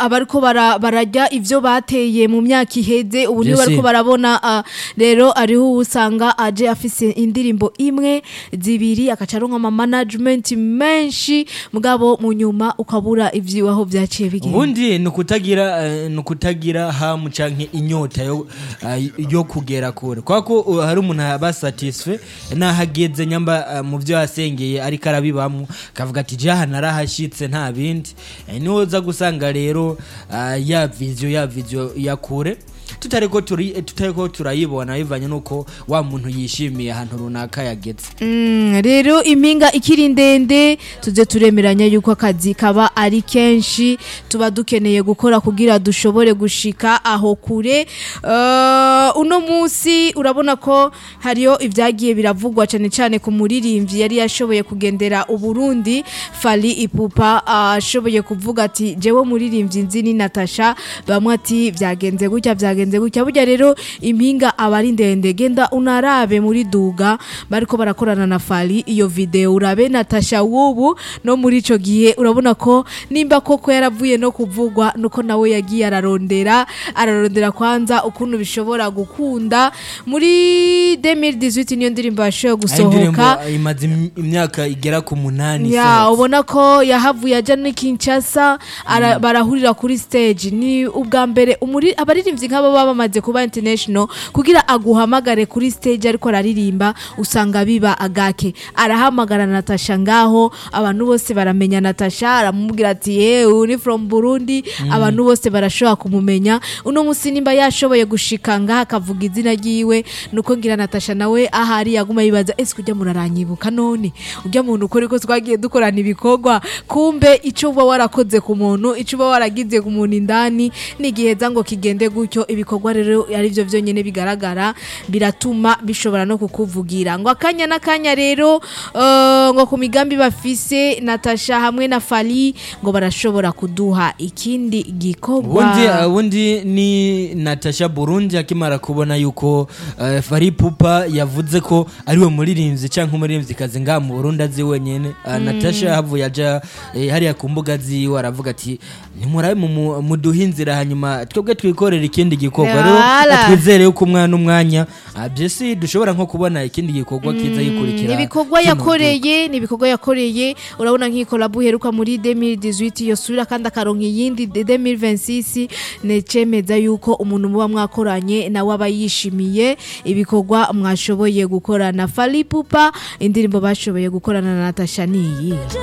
abariko bara- barajya ivyo bateye mu myaka iheze ubu nibo Vyose. bariko barabona ah, rero ariho usanga aje afise indirimbo imwe zibiri agaca aronka ama management menshi mugabo mu nyuma ukabura ivyiwaho vyaciye bigenda ubundi ni ukutagira eh, ni ukutagira hamu canke inyota yo, eh, yo kugera kure kubera ko uh, hari umuntu aba satisfait naho ageze nyamba eh, mu vyo yasengeye ariko arabibamwo akavuga ati je aha narahashitse nta bindi Eh, niho uza gusanga rero eh, ya vision ya vision ya kure tutariko turi tutariko turayibona bivanye nuko wa muntu yishimiye ahantu runaka yageze Mm, rero impinga ikiri ndende tuze turemeranya yuko akazi kaba ari kenshi tuba dukeneye gukora kugira dushobore gushika aho kure uh, uno munsi urabona ko hariyo ibyagiye biravugwa cyane cyane ku muririmbyi yari yashoboye kugendera uburundi fali ipupa ashoboye kuvuga ati jewe muririmbyi nzi ni natasha bamwe ati byagenze gutya byagenze gutya burya rero impinga aba ari ndende genda unarabe muri duga bariko barakorana na fali iyo video urabe natasha wubu no muri ico gihe urabona ko nimba koko yaravuye no kuvugwa nuko nawe yagiye ararondera ararondera kwanza ukuntu bishobora gukunda muri 2018 niyo ndirimbo yashoboye Ari indirimbo gusohoka imaze im- imyaka igera ku munani ya isohotse. ubona ko yahavuye ajya ni Kinshasa ara- barahurira kuri stage ni ubwa mbere umuri abaririmbyi nk'aba baba bamaze kuba international kugira aguhamagare kuri stage ariko araririmba usanga biba agake arahamagara Natasha ngaho abantu bose baramenya Natasha aramubwira ati yewe ni from Burundi abantu bose barashobora kumumenya uno musi nimba yashoboye gushika ngaha akavuga izina ryiwe nuko ngira Natasha nawe ahari yaguma yibaza ese kujya muraranyibuka none ujya muntu ukora ko twagiye dukorana ibikorwa kumbe icyo uba warakoze ku muntu icyo uba waragize ku muntu indani nigiheza ngo kigende gutyo ibikorwa rero ari byo byonyine bigaragara biratuma bishobora no kukuvugira ngo akanya n'akanya rero eh, ngo ku migambi bafise Natasha hamwe na Fali ngo barashobora kuduha ikindi gikorwa ubundi ubundi ni natasha burundi akimara kubona yuko uh, fari pupa yavuze ko ariwe muririmbyi cyangwa umuririmbyikazi ngaha mu burundi azi wenyine uh, natasha yahavuye aja eh, hariya ku mbuga ziwe aravuga ati nimurabe mu- muduhe inzira hanyuma twebwe twikorera ikindi gikorwa rero Yala. twizere yuko umwana umwanya uh, byesi dushobora nko kubona ikindi gikorwa kiza gikurikira ni ibikorwa kino yakoreye ni ibikorwa yakoreye urabona nk'ikolabu iheruka muri 2018 yosubira kandi akaronka iyindi de- 2026 necemeza yuko umuntu muba mwakoranye nawe aba yishimiye ibikorwa mwashoboye gukorana fali pupa indirimbo bashoboye gukorana na natasha niyi